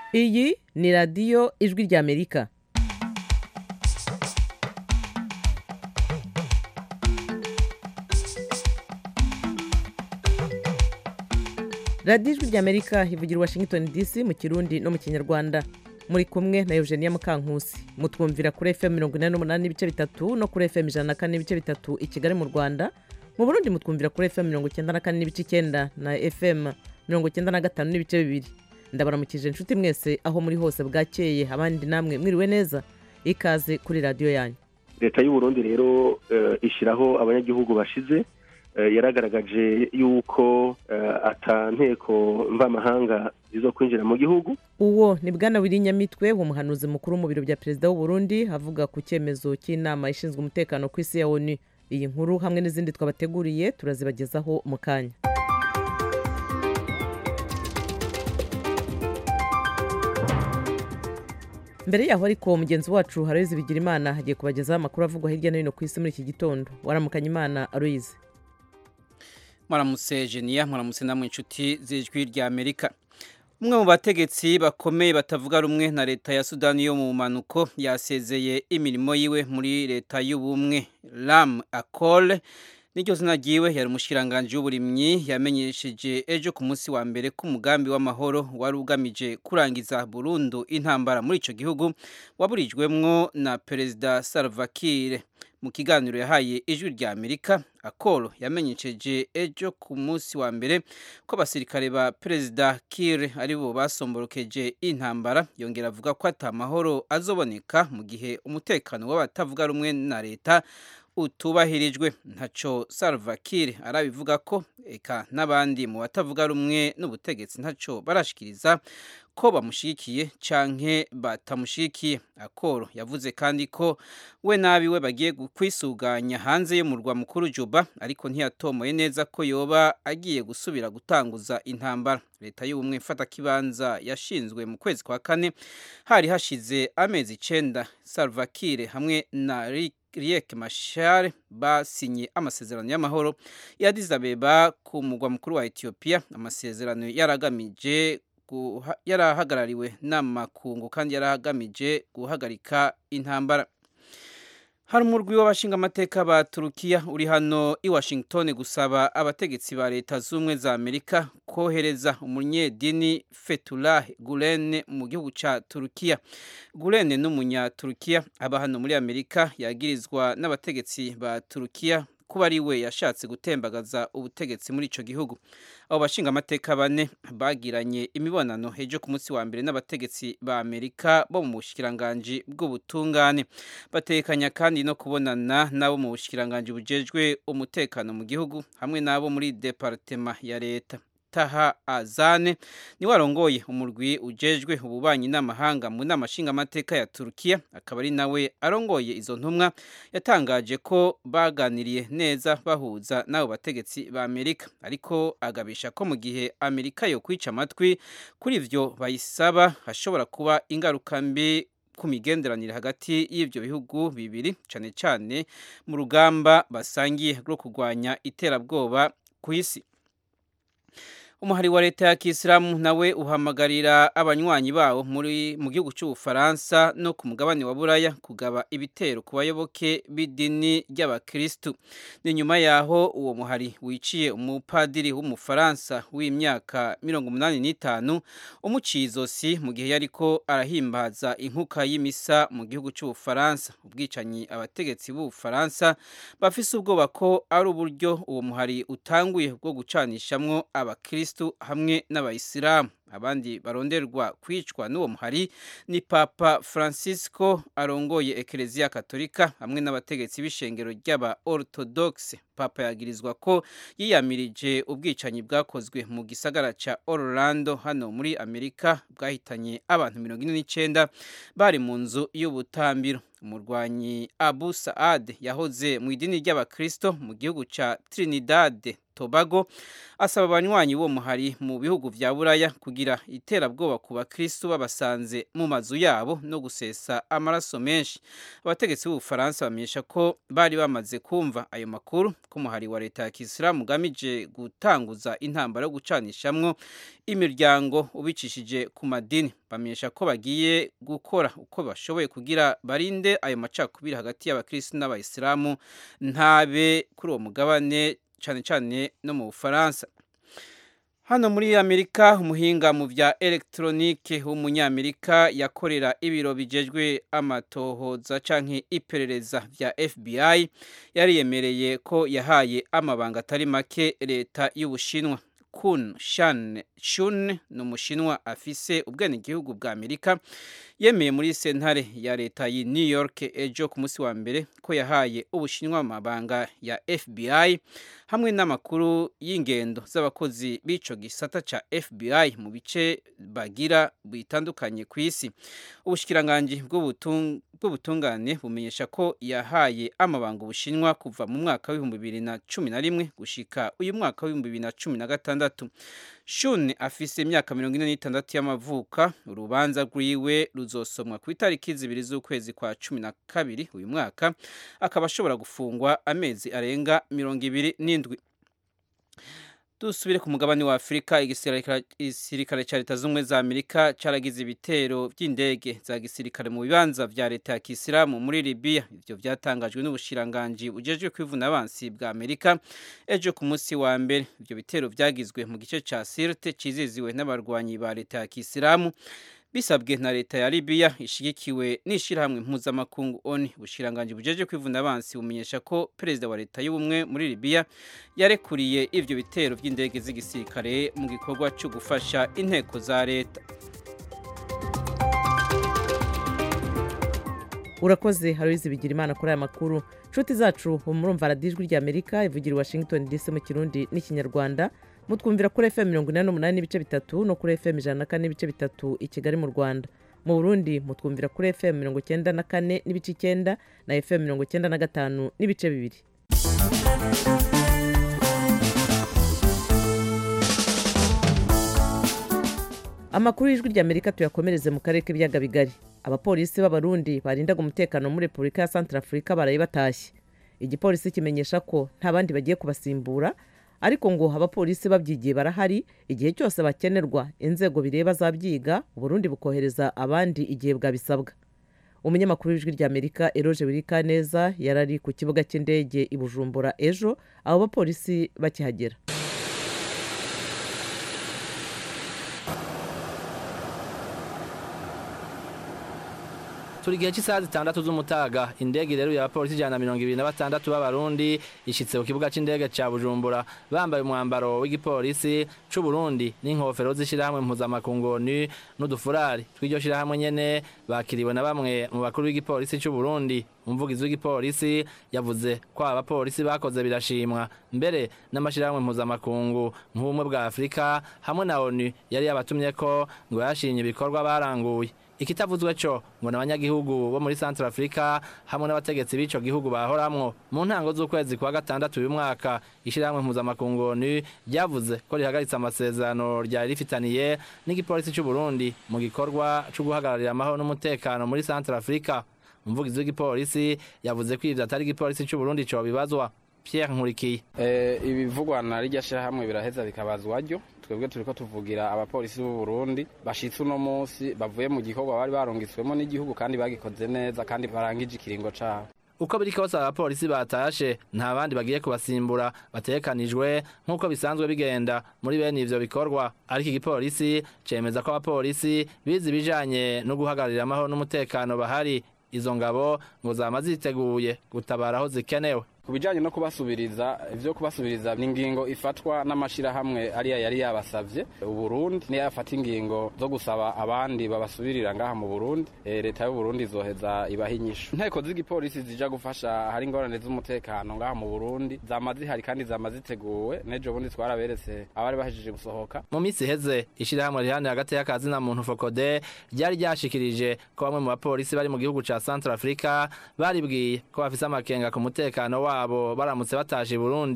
iyi ni radiyo ijwi ry'amerika radiyo ijwi ry'amerika ivugira i washington dc mu kirundi no mu kinyarwanda muri kumwe na eugenia mukankusi mutwumvira kuri fm mirongo inani n'umunani n'ibice bitatu no kuri fm ijana na kane n'ibice bitatu i kigali mu rwanda mu burundi mutwumvira kuri fm mirongo icyenda na kane n'ibice icyenda na fm mirongo icyenda na gatanu n'ibice bibiri ndabaramukije inshuti mwese aho muri hose bwakeye abandi namwe mwiriwe neza ikaze kuri radiyo yanyu leta y'u Burundi rero ishyiraho abanyagihugu bashize yaragaragaje yuko ata nteko mvamahanga zizo kwinjira mu gihugu uwo ni bwana Nyamitwe umuhanuzi mukuru mu biro bya perezida w'u Burundi avuga ku cyemezo cy'inama ishinzwe umutekano ku isi ya onu iyi nkuru hamwe n'izindi twabateguriye turazibagezaho mu kanya mbere yaho ariko mugenzi wacu haroyizi bigira imana hagiye kubagezaho amakuru avugwa hirya no hino ku isi muri iki gitondo waramukanya imana aroyizi mwaramutse jeniya mwaramutse namwe inshuti z'ijwi rya amerika umwe mu bategetsi bakomeye batavuga rumwe na leta ya sudani yo mu mpanuko yasezeye imirimo yiwe muri leta y'ubumwe ram akole n'iryo zina ryiwe yari umushikiranganji w'uburimyi yamenyesheje ejo ku munsi wa mbere ko umugambi w'amahoro wari ugamije kurangiza burundu intambara muri icyo gihugu waburijwemwo na perezida Salva Kiir mu kiganiro yahaye ijwi rya amerika akoro yamenyesheje ejo ku munsi wa mbere ko abasirikare ba perezida Kiir ari bo basomborokeje intambara yongera avuga ko atamahoro azoboneka mu gihe umutekano w'abatavuga rumwe na leta utubahirijwe ntaco Salva Kiir arabivuga ko eka n'abandi mu batavuga rumwe n'ubutegetsi ntaco barashikiriza ko bamushigikiye canke batamushigikiye akoro yavuze kandi ko we nabiwe bagiye kwisuganya hanze y'umurwa mukuru Juba ariko ntiyatomoye neza ko yoba agiye gusubira gutanguza intambara leta y'ubumwe mfata kibanza yashinzwe mu kwezi kwa kane hari hashize amezi icenda Salva Kiir hamwe na Riek Riek Machar basinye amasezerano y'amahoro ya Addis Abeba ku mugwa mukuru wa Ethiopia amasezerano yaragamije yarahagarariwe n'amakungu kandi yarahagamije guhagarika intambara hari umurwi w'abashingamateka ba turukiya uri hano i washington gusaba abategetsi ba leta z'ubumwe za amerika kohereza umunyedini fetullah gulen mu gihugu cya turukiya gulen ni umunyaturukiya aba hano muri amerika yagirizwa n'abategetsi ba turukiya kuba ari we yashatse gutembagaza ubutegetsi muri icyo gihugu abo bashinga amateka bane bagiranye imibonano ejo ku munsi wa mbere n'abategetsi ba amerika bo mu bushikiranganji bw'ubutungane batekanya kandi no kubonana n'abo mu bushikiranganji bujejwe umutekano mu gihugu hamwe n'abo muri departema ya leta taha azane niwe arongoye umurwi ujejwe ububanyi n'amahanga mu nama nshingamateka ya turukiya akaba ari nawe arongoye izo ntumwa yatangaje ko baganiriye neza bahuza n'abo bategetsi ba amerika ariko agabisha ko mu gihe amerika yo kwica amatwi kuri ivyo bayisaba hashobora kuba ingaruka mbi ku migenderanire hagati y'ibyo bihugu bibiri cyane cyane mu rugamba basangiye rwo kurwanya iterabwoba ku isi umuhari wa leta ya kisilamu nawe uhamagarira abanywanyi bawo muri mu gihugu cy'ubufaransa no ku mugabane wa buraya kugaba ibitero ku bayoboke b'idini ry'abakirisitu ni nyuma yaho uwo muhari wiciye umupadiri w'umufaransa w'imyaka mirongo umunani n'itanu umuciye izosi mu gihe yariko arahimbaza inkuka y'imisa mu gihugu cy'ubufaransa ubwicanyi abategetsi b'ubufaransa bafise ubwoba ko ari uburyo uwo muhari utanguye bwo gucanishamwo abakirisitu hamwe n'abayisilamu abandi baronderwa kwicwa n'uwo muhari ni papa francisco arongoye ekereziya katolika hamwe n'abategetsi b'ishengero ry'aba orthodoxe papa yagirizwa ko yiyamirije ubwicanyi bwakozwe mu gisagara ca orlando hano muri amerika bwahitanye abantu mirongo ine n'icenda bari mu nzu y'ubutambiro umurwanyi abu saad yahoze mu idini ry'abakristo mu gihugu ca trinidad tobago asaba abanywanyi b'uwo muhari mu bihugu vya buraya kugira kugira iterabwoba ku bakristu babasanze mu mazu yabo no gusesa amaraso menshi abategetsi b'ubufaransa bamenyesha ko bari bamaze kumva ayo makuru ko umuhari wa leta ya kisilamu ugamije gutanguza intambara yo gucanishamwo imiryango ubicishije ku madini bamenyesha ko bagiye gukora uko bashoboye kugira barinde ayo macakubiri hagati y'abakristu n'abayisilamu ntabe kuri uwo mugabane cyane cyane no mu bufaransa hano muri amerika umuhinga mu bya elegitoronike w'umunyamerika yakorera ibiro bijejwe amatohoza canke iperereza bya fbi yariyemereye ko yahaye amabanga atari make leta y'ubushinwa kun shan shun ni umushinwa afise ubwenegihugu bwa amerika yemeye muri sentare ya leta yi new york ejo ku munsi wa mbere ko yahaye ubushinwa amabanga ya fbi hamwe n'amakuru y'ingendo z'abakozi b'ico gisata ca fbi mu bice bagira bitandukanye ku isi ubushikiranganji bw'ubutungane bumenyesha ko yahaye amabanga ubushinwa kuva mu mwaka w'ibihumbi bibiri na cumi na rimwe gushika uyu mwaka w'ibihumbi bibiri na cumi na gatandatu shun afise imyaka mirongo ine n'itandatu y'amavuka urubanza rwiwe ruzosomwa ku itariki zibiri z'ukwezi kwa cumi na kabiri uyu mwaka akaba ashobora gufungwa amezi arenga mirongo ibiri n'indwi dusubire ku mugabane wa afurika igisirikare cya leta z'ubumwe za amerika cyaragize ibitero by'indege za gisirikare mu bibanza vya leta ya kisilamu muri libiya ivyo vyatangajwe n'ubushiranganji bujejwe kwivuna abansi bwa amerika ejo ku munsi wa mbere ivyo bitero vyagizwe mu gice ca sirte ciziziwe n'abarwanyi ba leta ya kisilamu bisabwe na leta ya libiya ishigikiwe n'ishyirahamwe mpuzamakungu oni ubushiranganji bujeje kwivuna abansi bumenyesha ko perezida wa leta y'ubumwe muri libiya yarekuriye ivyo bitero by'indege z'igisirikare mu gikorwa cyo gufasha inteko za leta urakoze haruzi bigira imana kuri aya makuru nshuti zacu murumva radijwi rya amerika ivugira i washington dc mu kirundi n'ikinyarwanda mutwumvira kuri fm mirongo inani n'umunani n'ibice bitatu no kuri fm ijana na kane n'ibice bitatu i kigali mu rwanda mu burundi mutwumvira kuri fm mirongo icyenda na kane n'ibice icyenda na fm mirongo icyenda na gatanu n'ibice bibiri amakuru y'ijwi rya amerika tuyakomereze mu karere k'ibiyaga bigari abapolisi b'abarundi barindaga umutekano muri repubulika ya santarafurika baraye batashye igipolisi kimenyesha ko nta bandi bagiye kubasimbura ariko ngo abapolisi babyigiye barahari igihe cyose bakenerwa inzego bireba zabyiga uburundi bukohereza abandi igihe bwabisabwa umunyamakuru w'ijwi rya amerika eroje wirikaneza yari ari ku kibuga cy'indege i bujumbura ejo abo bapolisi bakihagera turi igihe cy'isaha zitandatu z'umutaga indege rero y'abapolisi ijana na mirongo ibiri na batandatu b'abarundi ishyitse ku kibuga cy'indege cya bujumbura bambaye umwambaro w'igipolisi c'u Burundi n'inkofero z'ishyirahamwe mpuzamakungu ni n'udufurari tw'iryo shyirahamwe nyene bakiriwe na bamwe mu bakuru b'igipolisi c'u Burundi umuvugizi w'igipolisi yavuze ko aba bapolisi bakoze birashimwa mbere n'amashyirahamwe mpuzamakungu nk'ubumwe bwa afurika hamwe na onu yari yabatumye ko ngo yashimye ibikorwa baranguye ikitavuzwe cyo ngo n'abanyagihugu bo muri Central Africa hamwe n'abategetsi b'ico gihugu bahoramwo mu ntango z'ukwezi kwa gatandatu uyu mwaka ishyirahamwe mpuzamakungu ONU ryavuze ko rihagaritse amasezerano ryari rifitaniye n'igipolisi c'u Burundi mu gikorwa co guhagararira amahoro n'umutekano muri Central Africa umuvugizi w'igipolisi yavuze ko ivyo atari igipolisi c'u Burundi co bibazwa Pierre Nkurikiye eh ibivugwa na rijya shirahamwe biraheza bikabazwa ryo twebwe turiko tuvugira abapolisi b'u Burundi bashitse uno munsi bavuye mu gikorwa bari barungitswemo n'igihugu kandi bagikoze neza kandi barangije ikiringo cabo uko biri kose abapolisi batashe nta bandi bagiye kubasimbura batekanijwe nk'uko bisanzwe bigenda muri bene ivyo bikorwa ariko igipolisi cemeza ko abapolisi bize ibijanye no guhagararira amahoro n'umutekano bahari izo ngabo ngo zama ziteguye gutabara aho zikenewe ku bijyanye no kubasubiriza ibyo kubasubiriza ni ingingo ifatwa n'amashyirahamwe ariya yari yabasabye uburundi niyo yafata ingingo zo gusaba abandi babasubirira ngaha mu burundi leta y'uburundi izoheza ibaha inyishu inteko z'igipolisi zija gufasha hari ingorane z'umutekano ngaha mu burundi zama zihari kandi zama ziteguwe n'ejo bundi twaraberetse abari bahejeje gusohoka mu minsi iheze ishyirahamwe rihanira hagati y'akazi na muntu fokode ryari ryashikirije ko bamwe mu bapolisi bari mu gihugu ca central africa baribwiye ko bafise amakenga ku mutekano wabo baramutse bataje i burundi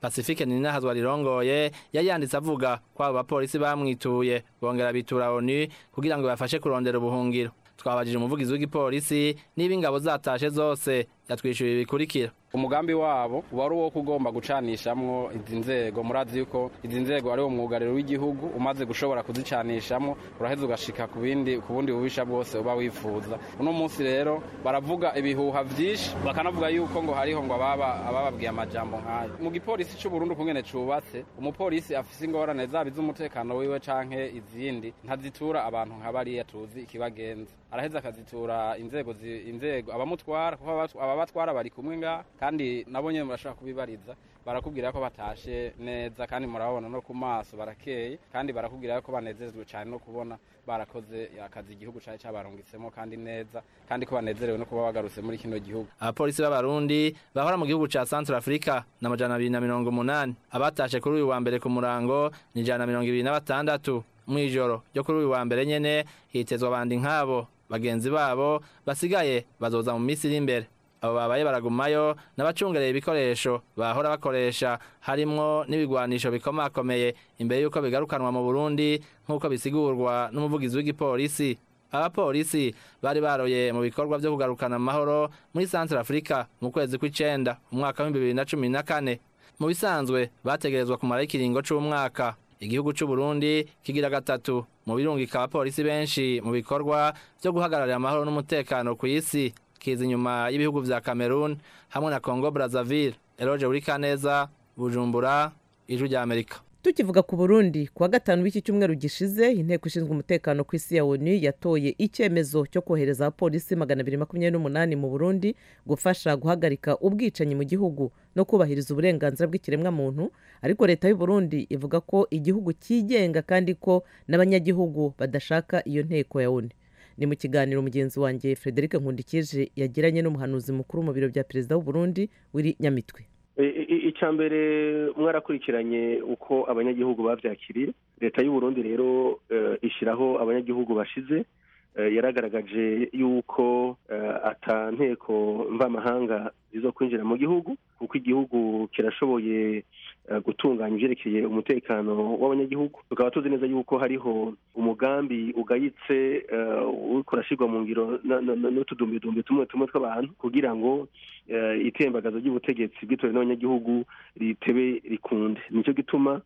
pacifique ninahazwa rirongoye yari yanditse avuga ko abo bapolisi bamwituye bongera bitura onu kugira ngo bafashe kurondera ubuhungiro twabajije umuvugizi w'igipolisi niba ingabo zatashe zose yatwishyuye bikurikira umugambi wabo wari uwo kugomba gucanishamwo izi nzego murazi yuko izi nzego ari wo mwugariro w'igihugu umaze gushobora kuzicanishamwo uraheza ugashika ku bindi ku bundi bubisha bwose uba wifuza uno munsi rero baravuga ibihuha vyinshi bakanavuga yuko ngo hariho ngo ababa abababwiye amajambo nk'ayo mu gipolisi c'u Burundi kungene cubatse umupolisi afise ingorane zaba iz'umutekano wiwe canke izindi ntazitura abantu nka bariya tuzi ikibagenza araheza akazitura inzego zi- inzego abamutwara kuko aba- ababatwara bari kumwe ngaha kandi nabo nyene murashobora kubibariza barakubwira ko batashe neza kandi murababona no ku maso barakeye kandi barakubwira ko banezerezwe cyane no kubona barakoze akazi igihugu cari cabarungitsemo kandi neza kandi ko banezerewe no kuba bagarutse muri kino gihugu abapolisi b'abarundi bahora mu gihugu ca centre africa na majana abiri na mirongo umunani abatashe kuri uyu wa mbere ku murango ni ijana na mirongo ibiri na batandatu mw'ijoro ryo kuri uyu wa mbere nyene hitezwa abandi nk'abo bagenzi babo basigaye bazoza mu minsi iri imbere abo babaye baragumayo n'abacungereye ibikoresho bahora bakoresha harimwo n'ibigwanisho bikomakomeye imbere y'uko bigarukanwa mu burundi nk'uko bisigurwa n'umuvugizi w'igipolisi abapolisi bari baroye mu bikorwa vyo kugarukana amahoro muri centre africa mu kwezi kw'icenda umwaka w'ibihumbi bibiri na cumi na kane mu bisanzwe bategerezwa kumaraho ikiringo c'umwaka igihugu c'u Burundi kigira gatatu mu birungika abapolisi benshi mu bikorwa vyo guhagararira amahoro n'umutekano ku isi kiza inyuma y'ibihugu vya Cameroon hamwe na Congo Brazzaville Eloge Burikaneza Bujumbura ijwi rya Amerika tukivuga ku burundi kuwa gatanu w'iki cyumweru gishize inteko ishinzwe umutekano ku isi ya onu yatoye icyemezo cyo kohereza abapolisi magana abiri makumyabiri n'umunani mu burundi gufasha guhagarika ubwicanyi mu gihugu no kubahiriza uburenganzira bw'ikiremwamuntu ariko leta y'u Burundi ivuga ko igihugu cyigenga kandi ko n'abanyagihugu badashaka iyo nteko ya onu ni mu kiganiro mugenzi wanjye frederic nkundikije yagiranye n'umuhanuzi mukuru mu biro bya perezida w'u Burundi wiri nyamitwe icya mbere mwarakurikiranye uko abanyagihugu babyakiriye leta y'u Burundi rero ishyiraho abanyagihugu bashize yaragaragaje yuko ata nteko mvamahanga zizo kwinjira mu gihugu kuko igihugu kirashoboye gutunganya ibyerekeye umutekano w'abanyagihugu tukaba tuzi neza yuko hariho umugambi ugayitse uriko urashyirwa mu ngiro n'utudumbidumbi tumwe tumwe tw'abantu kugira ngo itembagazo ry'ubutegetsi bw'itorero n'abanyagihugu ritebe rikunde nicyo gituma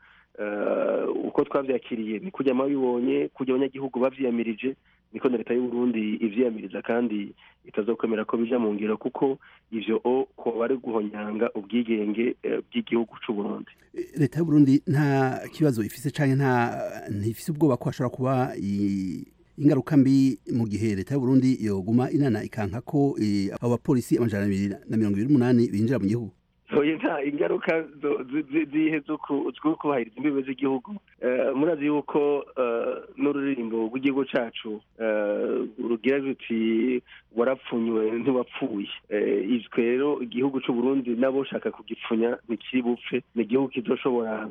uko twabyakiriye ni kujya mabibonye kujya abanyagihugu babyiyamirije niko na leta y'u Burundi ivyiyamiriza kandi itazokwemera ko bija mu ngiro kuko ivyo o ko bari guhonyanga ubwigenge bw'igihugu c'u Burundi leta y'u Burundi nta kibazo ifise canke nta ntifise ubwoba ko hashobora kuba ingaruka mbi mu gihe leta y'u Burundi yoguma inana ikanka ko abo bapolisi amajana abiri na mirongo ibiri n'umunani binjira mu gihugu nta ingaruka zihe zo kubahiriza imbibe z'igihugu murazi yuko n'ururirimbo rw'igihugu cyacu rugira ruti warapfunywe ntiwapfuye izwe rero igihugu cy'u Burundi nabo ushaka kugipfunya ntikiri bupfe ni igihugu kizoshobora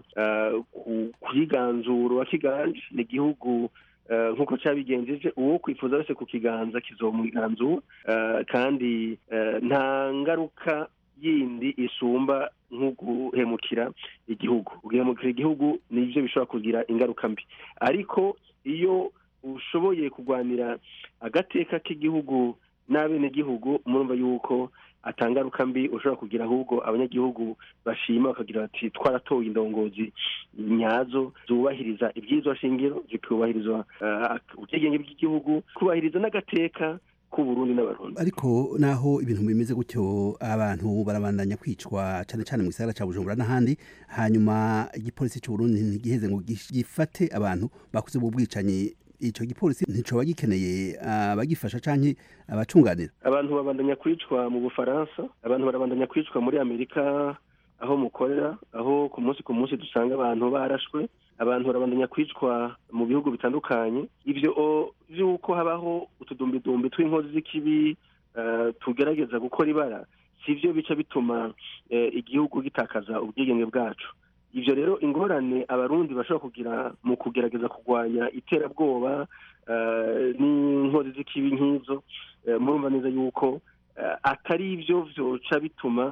kuyiganzura uwakiganje ni igihugu nk'uko cyabigenjeje uwo kwifuza wese ku kiganza kizomwiganzura kandi nta ngaruka yindi isumba nk'uguhemukira igihugu guhemukira igihugu nibyo bishobora kugira ingaruka mbi ariko iyo ushoboye kurwanira agateka k'igihugu n'abenegihugu murumva yuko atangaruka mbi ushobora kugira ahubwo abanyagihugu bashima bakagira bati twaratoye indongozi nyazo zubahiriza ibyizwa shingiro zikubahirizwa ubwigenge bw'igihugu kubahiriza n'agateka Burundi n'abarundi ariko naho ibintu bimeze gutyo abantu barabandanya kwicwa cyane cyane mu gisagara cya Bujumbura n'ahandi hanyuma igipolisi cy'u Burundi ntigiheze ngo gifate abantu bakoze ubu bwicanyi icyo gipolisi nticoba gikeneye abagifasha canke abacunganira abantu babandanya kwicwa mu Bufaransa abantu barabandanya kwicwa muri Amerika aho mukorera aho ku munsi ku munsi dusanga abantu barashwe abantu barabandanya kwicwa mu bihugu bitandukanye ibyo by'uko habaho utudumbidumbi tw'inkozi z'ikibi tugerageza gukora ibara si byo bica bituma igihugu gitakaza ubwigenge bwacu ibyo rero ingorane abarundi bashobora kugira mu kugerageza kurwanya iterabwoba n'inkozi z'ikibi nk'izo murumva neza yuko atari ibyo byoca bituma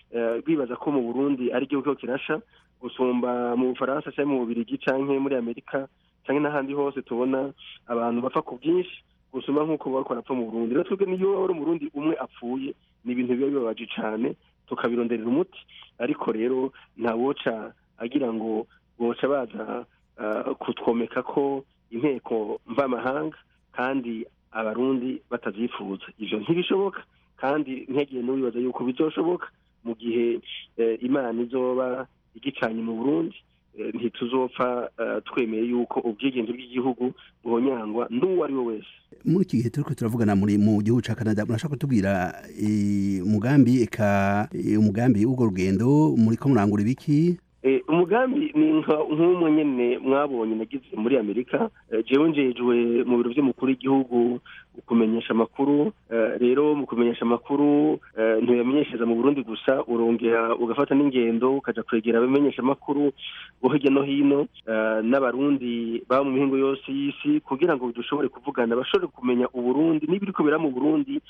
bibaza ko mu burundi ari igihugu kirasha gusumba mu bufaransa cyangwa mu bubirigi cyangwa muri amerika cyangwa n'ahandi hose tubona abantu bapfa ku bwinshi gusumba nk'uko bariko barapfa mu burundi rero twebwe niyo wari umurundi umwe apfuye ni ibintu biba bibabaje cyane tukabironderera umuti ariko rero ntawoca agira ngo boca baza kutwomeka ko inteko mvamahanga kandi abarundi batavyifuza ivyo ntibishoboka kandi ntiyagiye n'uwibaza yuko bizoshoboka mu gihe imana izoba igicanye mu burundi ntituzopfa twemeye yuko ubwigenge bw'igihugu buhonyangwa n'uwo ari we wese muri iki gihe turiko turavugana muri mu gihugu ca Canada murashaka kutubwira umugambi eka umugambi w'urwo rugendo muriko murangura ibiki umugambi ni nk'umwe nyine mwabonye nagize muri amerika jewe njejwe mu biro by'umukuru w'igihugu kumenyesha amakuru rero mu kumenyesha amakuru ntuyamenyeshereza mu burundi gusa urongera ugafata n'ingendo ukaja kwegera abamenyesha amakuru bo hirya no hino n'abarundi baba mu mihingo yose y'isi kugira ngo dushobore kuvugana bashobore kumenya uburundi n'ibiriko bira mu burundi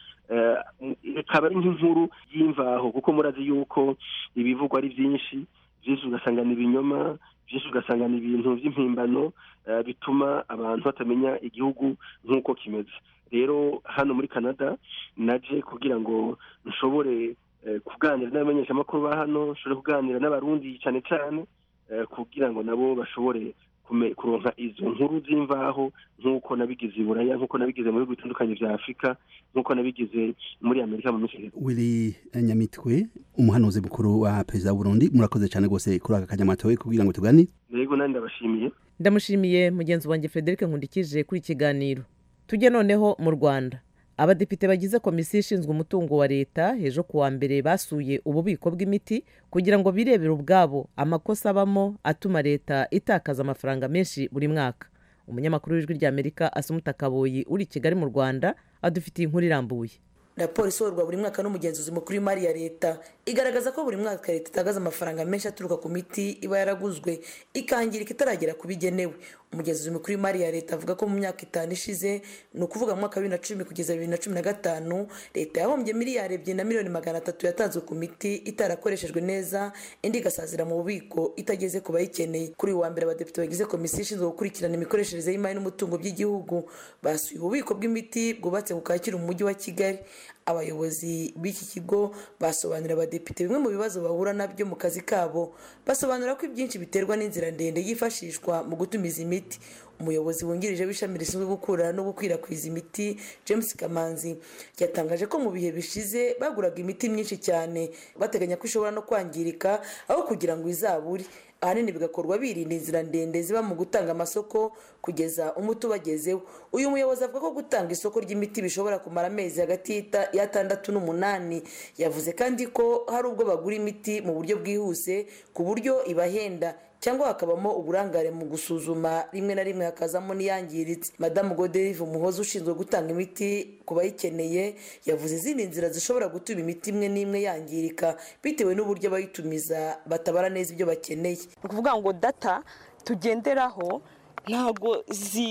ikaba ari nk'inkuru y'imvaho kuko murazi yuko ibivugwa ari byinshi byinshi ugasanga ni ibinyoma byinshi ugasanga ni ibintu by'impimbano bituma abantu batamenya igihugu nk'uko kimeze rero hano muri canada naje kugira ngo nshobore kuganira n'abamenyeshamakuru ba hano nshobore kuganira n'abarundi cyane cyane kugira ngo nabo bashobore kuronka izo nkuru z'imvaho nk'uko nabigize i buraya nk'uko nabigize mu bihugu bitandukanye bya afurika nk'uko nabigize muri amerika mu minsi wili nyamitwe umuhanuzi mukuru wa perezida w'uburundi murakoze cyane rwose kuri aka kanyamatowe kugira ngo tugani yego nandi ndabashimiye ndamushimiye mugenzi wanjye frederic nkundikije kuri ikiganiro tujye noneho mu rwanda abadepite bagize komisiyo ishinzwe umutungo wa leta ejo kuwa mbere basuye ububiko bw'imiti kugira ngo birebere ubwabo amakosa abamo atuma leta itakaza amafaranga menshi buri mwaka umunyamakuru w'ijwi ry'amerika asumuta kaboyi uri i kigali mu rwanda adufitiye inkuru irambuye raporo isohorwa buri mwaka n'umugenzuzi mukuru w'imari ya leta igaragaza ko buri mwaka leta itagaza amafaranga menshi aturuka ku miti iba yaraguzwe ikangirika itaragera ku bigenewe umugenzuzi mukuru w'imari ya leta avuga ko mu myaka itanu ishize ni ukuvuga mu mwaka wa bibiri na cumi kugeza bibiri na cumi na gatanu leta yahombye miliyari ebyiri na miliyoni magana atatu yatanzwe ku miti itarakoreshejwe neza indi igasazira mu bubiko itageze ku bayikeneye kuri uyu wa mbere abadepite bagize komisiyo ishinzwe gukurikirana imikoreshereze y'imari n'umutungo by'igihugu basuye ububiko bw'imiti bwubatse ku kacyiru mu mujyi wa kigali abayobozi b'iki kigo basobanurira abadepite bimwe mu bibazo bahura nabyo mu kazi kabo basobanura ko ibyinshi biterwa n'inzira ndende yifashishwa mu gutumiza imiti umuyobozi wungirije w'ishami rishinzwe gukura no gukwirakwiza imiti james kamanzi yatangaje ko mu bihe bishize baguraga imiti myinshi cyane bateganya ko ishobora no kwangirika aho kugira ngo izabure ahanini bigakorwa birinda inzira ndende ziba mu gutanga amasoko kugeza umuti ubagezeho uyu muyobozi avuga ko gutanga isoko ry'imiti bishobora kumara amezi hagati y'atandatu n'umunani yavuze kandi ko hari ubwo bagura imiti mu buryo bwihuse ku buryo ibahenda cyangwa hakabamo uburangare mu gusuzuma rimwe na rimwe hakazamo n'iyangiritse madamu goderive umuhozi ushinzwe gutanga imiti ku bayikeneye yavuze izindi nzira zishobora gutuma imiti imwe n'imwe yangirika bitewe n'uburyo abayitumiza batabara neza ibyo bakeneye ni ukuvuga ngo data tugenderaho ntabwo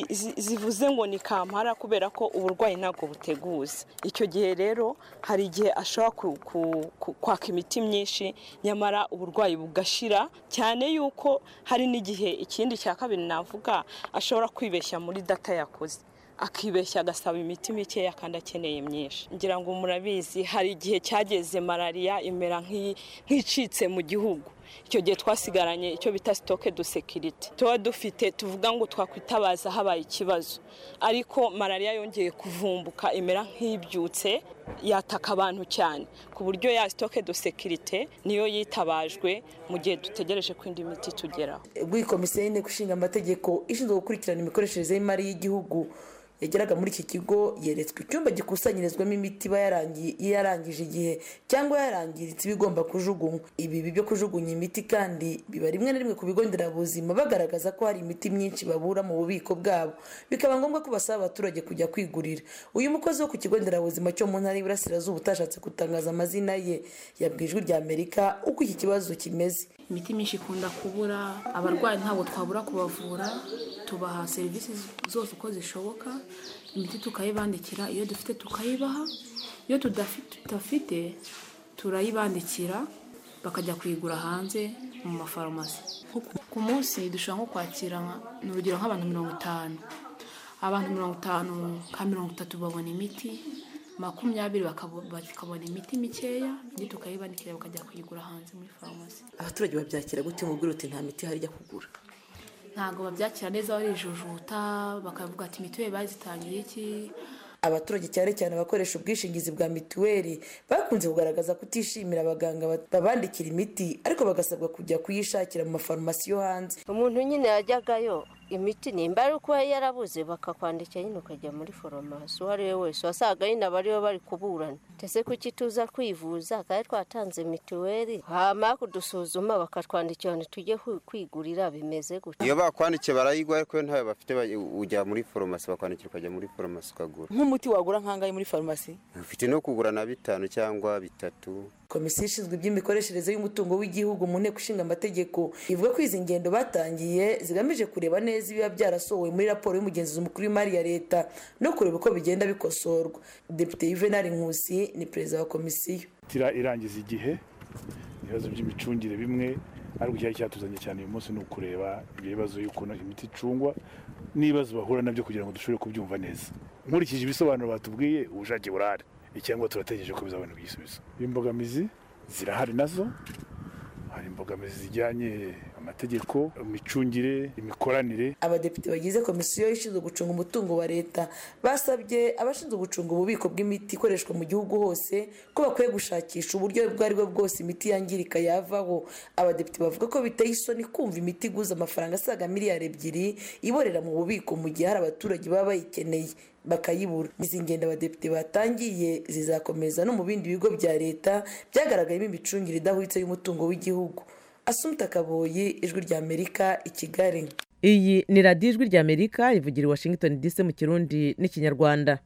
zivuze ngo ni kampara kubera ko uburwayi ntabwo buteguza icyo gihe rero hari igihe ashobora kwaka imiti myinshi nyamara uburwayi bugashira cyane yuko hari n'igihe ikindi cya kabiri navuga ashobora kwibeshya muri data yakoze akibeshya agasaba imiti mikeya kandi akeneye myinshi ngira ngo murabizi hari igihe cyageze malariya imera nk'icitse mu gihugu icyo gihe twasigaranye icyo bita sitoke do sekiriti tuba dufite tuvuga ngo twakwitabaza habaye ikibazo ariko malariya yongeye kuvumbuka imera nk'ibyutse yataka abantu cyane ku buryo ya sitoke do sekirite niyo yitabajwe mu gihe dutegereje ko indi miti tugeraho bw'iyi komisiyo y'inteko ishinga amategeko ishinzwe gukurikirana imikoreshereze y'imari y'igihugu yageraga muri iki kigo yeretswe icyumba gikusanyirizwamo imiti iba yarangije igihe cyangwa yarangiritse iba igomba kujugunywa ibi byo kujugunya imiti kandi biba rimwe na rimwe ku bigo nderabuzima bagaragaza ko hari imiti myinshi babura mu bubiko bwabo bikaba ngombwa ko basaba abaturage kujya kwigurira uyu mukozi wo ku kigo nderabuzima cyo mu ntara y'iburasirazuba utashatse gutangaza amazina ye yabwiye ijwi rya amerika uko iki kibazo kimeze imiti myinshi ikunda kubura abarwayi ntabwo twabura kubavura tubaha serivisi zose uko zishoboka imiti tukayibandikira iyo dufite tukayibaha iyo tudafite turayibandikira bakajya kuyigura hanze mu mafarumasi Nko ku- ku munsi dushobora nko kwakira nka- ni urugero nk'abantu mirongo itanu abantu mirongo itanu ka mirongo itatu babona imiti makumyabiri bakabo- bakabona imiti mikeya indi tukayibandikira bakajya kuyigura hanze muri farumasi abaturage babyakira gute mubwira uti nta miti ihari ijya kugura ntabwo babyakira neza barijujuta bakavuga ati mituweli bazitangiye iki abaturage cyane cyane abakoresha ubwishingizi bwa mituweli bakunze kugaragaza kutishimira abaganga ba- babandikira imiti ariko bagasabwa kujya kuyishakira mu mafarumasi yo hanze umuntu nyine yajyagayo imiti nimba ari uko yarabuze bakakwandikira nyine ukajya muri foromasi uwo ari we wese wasaga nyine aba aribo bari kuburana ndetse kuki tuza kwivuza kandi twatanze mituweli hama kudusuzuma bakatwandikira ngo tujye kwi- kwigurira bimeze gutya iyo bakwandikiye barayigwa ariko ntayo bafite ba- ujya muri foromasi bakwandikira ukajya muri foromasi ukagura nk'umuti wagura nk'angahe muri farumasi ufite no kugura na bitanu cyangwa bitatu komisiyo ishinzwe iby'imikoreshereze y'umutungo w'igihugu mu nteko ishinga amategeko ivuga ko izi ngendo batangiye zigamije kureba neza ibiba byarasohowe muri raporo y'umugenzuzi mukuru w'imari ya leta no kureba uko bigenda bikosorwa depite yuvenali nkusi ni perezida wa komisiyo tira irangiza igihe ibibazo by'imicungire bimwe ariko icyari cyatuzanye cyane uyu munsi ni ukureba ibyo bibazo y'ukuntu imiti icungwa n'ibibazo bahura nabyo kugira ngo dushobore kubyumva neza nkurikije ibisobanuro batubwiye ubushake burahari icyangwa turategereje ko bizabona igisubizo imbogamizi zirahari nazo hari imbogamizi zijyanye amategeko imicungire imikoranire abadepite bagize komisiyo ishinzwe gucunga umutungo wa leta basabye abashinzwe gucunga ububiko bw'imiti ikoreshwa mu gihugu hose ko bakwiye gushakisha uburyo ubwo ari bwo bwose imiti yangirika yavaho abadepite bavuga ko biteye isoni kumva imiti iguza amafaranga asaga miliyari ebyiri iborera mu bubiko mu gihe hari abaturage baba bayikeneye bakayibura izi ngendo abadepite batangiye zizakomeza no mu bindi bigo bya leta byagaragayemo imicungire idahwitse y'umutungo w'igihugu asumta kaboyi ijwi rya amerika i kigali iyi ni radiyo ijwi rya amerika ivugira i washington dc mu kirundi n'ikinyarwanda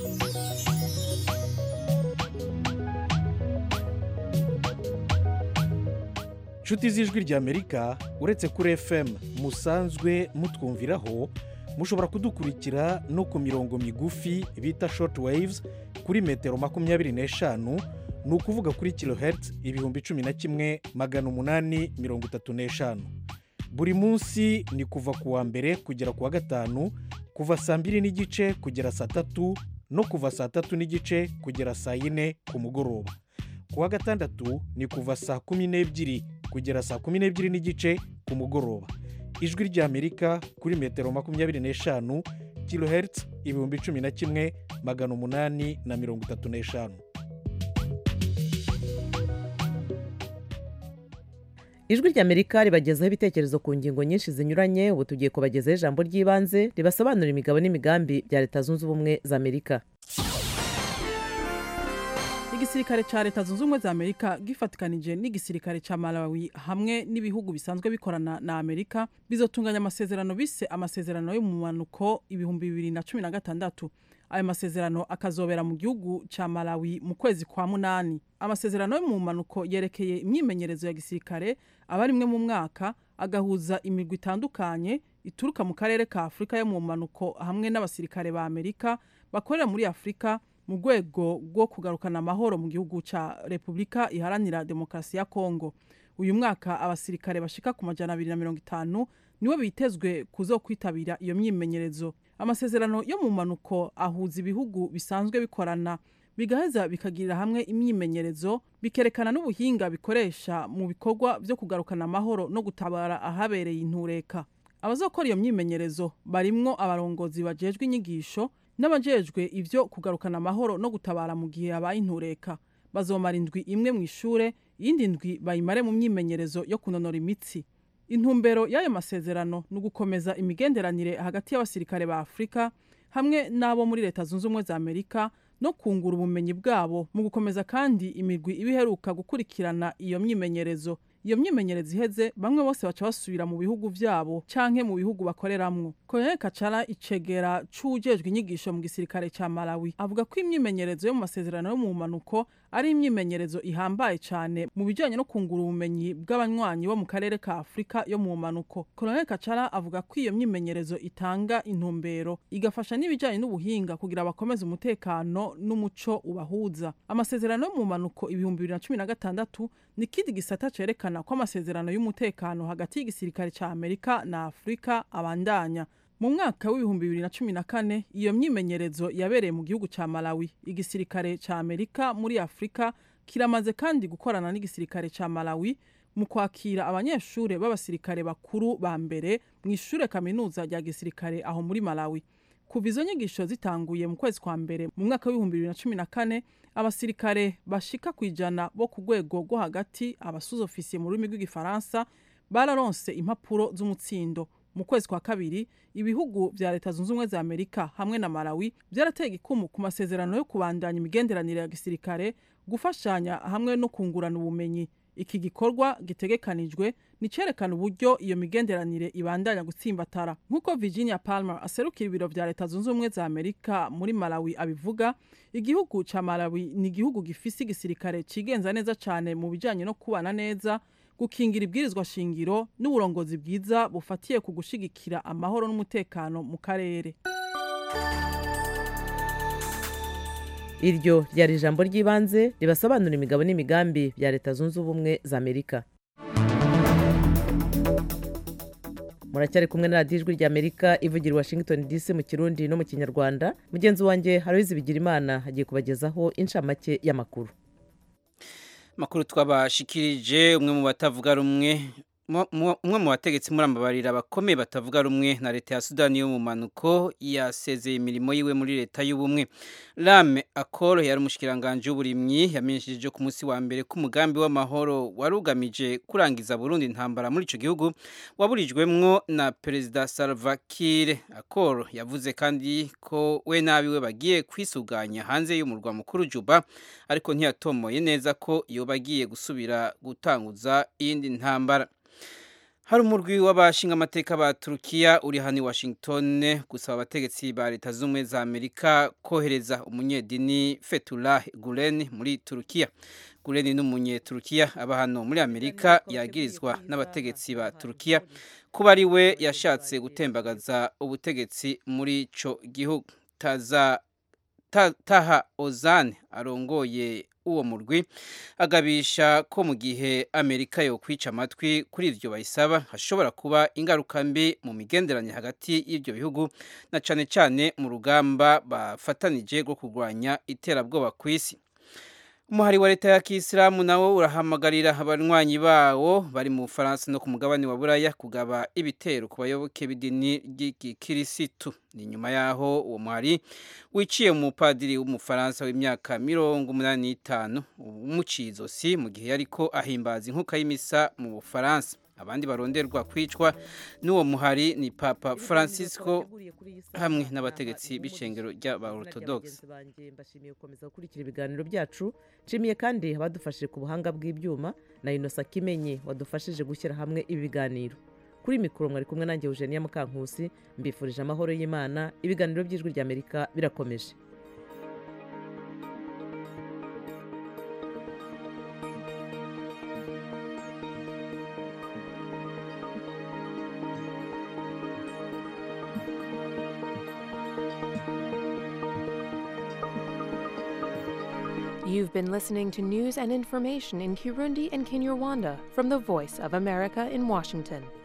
inshuti z'ijwi ry'amerika uretse kuri fm musanzwe mutwumviraho mushobora kudukurikira no ku mirongo migufi bita short waves kuri metero makumyabiri n'eshanu ni ukuvuga kuri kilohertz ibihumbi cumi na kimwe magana umunani mirongo itatu n'eshanu buri munsi ni kuva ku wa mbere kugera ku wa gatanu kuva saa mbiri n'igice kugera saa tatu no kuva saa tatu n'igice kugera saa yine ku mugoroba ku wa gatandatu ni kuva saa kumi n'ebyiri kugera saa kumi n'ebyiri n'igice ku mugoroba ijwi ry'amerika kuri metero makumyabiri n'eshanu kilohertz ibihumbi cumi na kimwe magana umunani na mirongo itatu n'eshanu ijwi ry'amerika ribagezaho ibitekerezo ku ngingo nyinshi zinyuranye ubu tugiye kubagezaho ijambo ry'ibanze ribasobanurira imigabo n'imigambi bya leta zunze ubumwe za amerika igisirikare cya leta zunze ubumwe za amerika gifatikanije n'igisirikare cya malawi hamwe n'ibihugu bisanzwe bikorana na amerika bizotunganya amasezerano bise amasezerano yo mu manuko ibihumbi bibiri na cumi na gatandatu ayo masezerano akazobera mu gihugu cya malawi mu kwezi kwa munani amasezerano yo mu manuko yerekeye imyimenyerezo ya gisirikare aba rimwe mu mwaka agahuza imigwi itandukanye ituruka mu karere ka afurika yo mu manuko hamwe n'abasirikare ba amerika bakorera muri afurika mu rwego rwo kugarukana amahoro mu gihugu cya repubulika iharanira demokarasi ya kongo uyu mwaka abasirikare bashika ku majana abiri na mirongo itanu nibo bitezwe kuzo kwitabira iyo myimenyerezo amasezerano yo mu manuko ahuza ibihugu bisanzwe bikorana bigaheza bikagirira hamwe imyimenyerezo bikerekana n'ubuhinga bikoresha mu bikorwa byo kugarukana amahoro no gutabara ahabereye intureka abazokora iyo myimenyerezo barimwo abarongozi bajejwe inyigisho n'abajejwe ibyo kugarukana amahoro no gutabara mu gihe habaye intureka bazomara indwi imwe mu ishure iyindi ndwi bayimare mu myimenyerezo yo kunonora imitsi intumbero y'ayo masezerano ni ugukomeza imigenderanire hagati y'abasirikare ba afurika hamwe n'abo muri leta zunze ubumwe za amerika no kungura ubumenyi bwabo mu gukomeza kandi imigwi iba iheruka gukurikirana iyo myimenyerezo iyo myimenyerezo iheze bamwe bose baca basubira mu bihugu vyabo canke mu bihugu bakoreramwo koloneli kacara icegera c'ujejwe inyigisho mu gisirikare ca malawi avuga ko imyimenyerezo yo mu masezerano yo mu mpanuko ari imyimenyerezo ihambaye cyane mu bijyanye no kungura ubumenyi bw'abanywanyi bo mu karere ka afurika yo mu manuko colonel kacara avuga ko iyo myimenyerezo itanga intumbero igafasha n'ibijyanye n'ubuhinga kugira bakomeze umutekano n'umuco ubahuza amasezerano yo mu manuko ibihumbi bibiri na cumi na gatandatu ni ikindi gisata cerekana ko amasezerano y'umutekano hagati y'igisirikare cya amerika na afurika abandanya mu mwaka w'ibihumbi bibiri na cumi na kane iyo myimenyerezo yabereye mu gihugu cya malawi igisirikare cya amerika muri afurika kiramaze kandi gukorana n'igisirikare cya malawi mu kwakira abanyeshuri b'abasirikare bakuru ba mbere mu ishuri kaminuza rya gisirikare aho muri malawi kuva izo nyigisho zitanguye mu kwezi kwa mbere mu mwaka w'ibihumbi bibiri na cumi na kane abasirikare bashika ku ijana bo ku rwego rwo hagati abasuzofisiye mu rurimi rw'igifaransa bararonse impapuro z'umutsindo mu kwezi kwa kabiri ibihugu vya leta zunze ubumwe za amerika hamwe na malawi vyarateye igikumu ku masezerano yo kubandanya imigenderanire ya gisirikare gufashanya hamwe no kungurana ubumenyi iki gikorwa gitegekanijwe ni cerekana uburyo iyo migenderanire ibandanya gutsimbatara nk'uko virginia palmer aserukira ibiro vya leta zunze ubumwe za amerika muri malawi abivuga igihugu ca malawi ni igihugu gifise igisirikare cigenza neza cane mu bijanye no kubana neza gukingira ibwirizwa shingiro n'uburongozi bwiza bufatiye ku gushigikira amahoro n'umutekano mu karere iryo ryari ijambo ry'ibanze ribasobanura imigabo n'imigambi bya leta zunze ubumwe za amerika muracyari kumwe na radiyo ijwi ry'amerika ivugira i washington dc mu kirundi no mu kinyarwanda mugenzi wanjye haroyizi bigira imana hagiye kubagezaho inshamake y'amakuru makuru twabashikirije umwe mu batavuga rumwe umwe mu bategetsi murambabarira bakomeye batavuga rumwe na leta ya sudani yo mu manuko yasezeye imirimo yiwe muri leta y'ubumwe rame akoro yari umushikiranganje w'uburimyi yamenyesheje ku munsi wa mbere ko umugambi w'amahoro wari ugamije kurangiza burundu intambara muri icyo gihugu waburijwemwo na perezida salva kiir akoro yavuze kandi ko we n'abiwe bagiye kwisuganya hanze y'umurwa mukuru juba ariko ntiyatomoye neza ko iyo bagiye gusubira gutanguza iyindi ntambara hari umurwi w'abashinga amateka ba turukiya uri hano i washington gusaba abategetsi ba leta z'ubumwe za amerika kohereza umunyedini fetullah gulen muri turukiya gulen ni umunyeturukiya aba hano muri amerika yagirizwa n'abategetsi ba turukiya kuba ari we yashatse gutembagaza ubutegetsi muri ico gihugu taza ta, taha ozane arongoye uwo murwi agabisha ko mu gihe amerika yo kwica amatwi kuri ivyo bayisaba hashobora kuba ingaruka mbi mu migenderanire hagati y'ivyo bihugu na cane cane mu rugamba bafatanije rwo kurwanya iterabwoba ku isi umuhari wa leta ya kisilamu nawo urahamagarira abanywanyi bawo bari mu bufaransa no ku mugabane wa buraya kugaba ibitero ku bayoboke b'idini ry'igikirisitu ni nyuma yaho uwo muhari wiciye mu mupadiri w'umufaransa w'imyaka mirongo umunani n'itanu umuciye izosi mu gihe yariko ahimbaza inkuka y'imisa mu bufaransa abandi baronderwa kwicwa n'uwo muhari ni papa francisco hamwe n'abategetsi b'icengero ry'abaorthodox mbashimiye gukomeza gukurikira ibiganiro byacu nshimiye kandi abadufashije ku buhanga bw'ibyuma na inosa kimenyi wadufashije gushyira hamwe ibi biganiro kuri mikoro mwari kumwe nanjye eugenia mukankusi mbifurije amahoro y'imana ibiganiro by'ijwi ry'amerika birakomeje You've been listening to news and information in Kirundi and Kinyarwanda from the Voice of America in Washington.